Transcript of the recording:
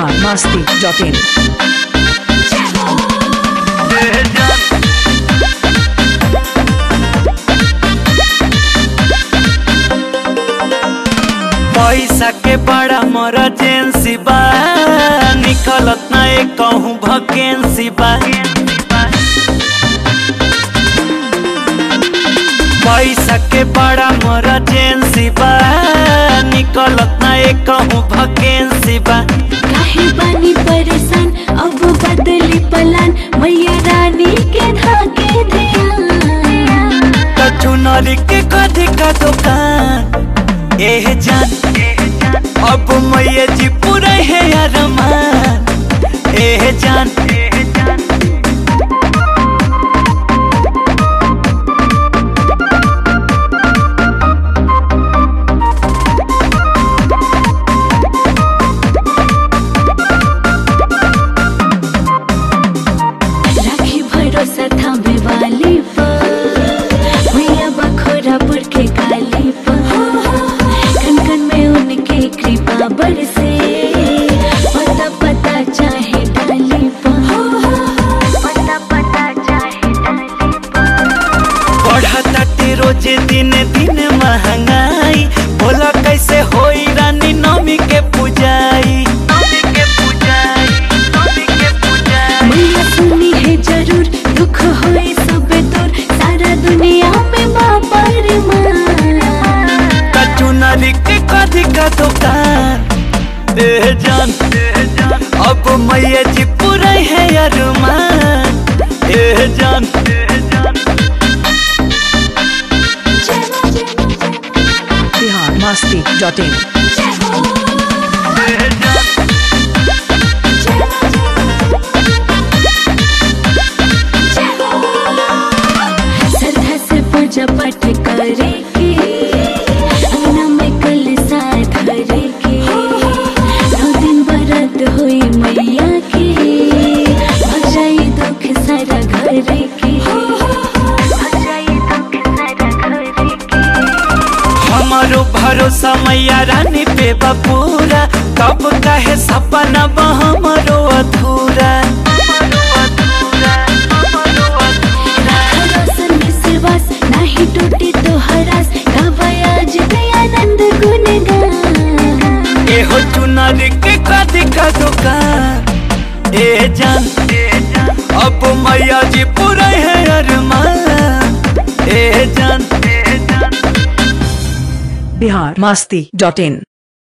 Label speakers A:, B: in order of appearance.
A: Bihar Masti dot in
B: पैसा के बड़ा मरजेंसी बा निकलत ना एक कहूँ भकेंसी बा पैसा के बड़ा मरजेंसी बा निकलत ना एक कहूँ भकेंसी बा
C: काहे बानी परेशान अब बदली पलान मैया रानी के धाके ध्यान
B: तो चुनरी के कथी का दुकान एह जान अब मैया जी पूरे है अरमान एह जान
C: राखी भरोसा थामे वाली पर मैया बखोरापुर के काली पर कन कन में उनके कृपा बरसे पता पता चाहे डाली पर पता पता चाहे डाली
B: बढ़ताटे रोजे दिन दिन महंगाई बोला कैसे होई रानी नवमी के पूजाई नवमी के पूजाई नवमी के पूजाई
C: मैया सुनी है जरूर दुख होए सब दूर सारा दुनिया में माँ पर
B: कचू नाली के कथी का दुकान ए जान अब मैया जी पूरे है अरमान ए जान
A: बिहार मस्ती डॉट इन
C: श्रद्धा से पूजा पाठ करे के अंगना में कलशा धरे के नौ दिन बरत होई मैया के भग जाई दुख सारा घर के भग जाई दुख सारा घर के
B: हमारो भरोसा मैया रानी पे बपूरा कब कहे सपना बा हमारो अधूरा
C: रोशन विश्वास नाही टूटी तो हरास गवायाज दयानंद गुणगान
B: एहो चुनर के कथी का दुकान ए जान अब मैया जी पूरे है अरमान ए जान
A: बिहार मस्ती डॉट इन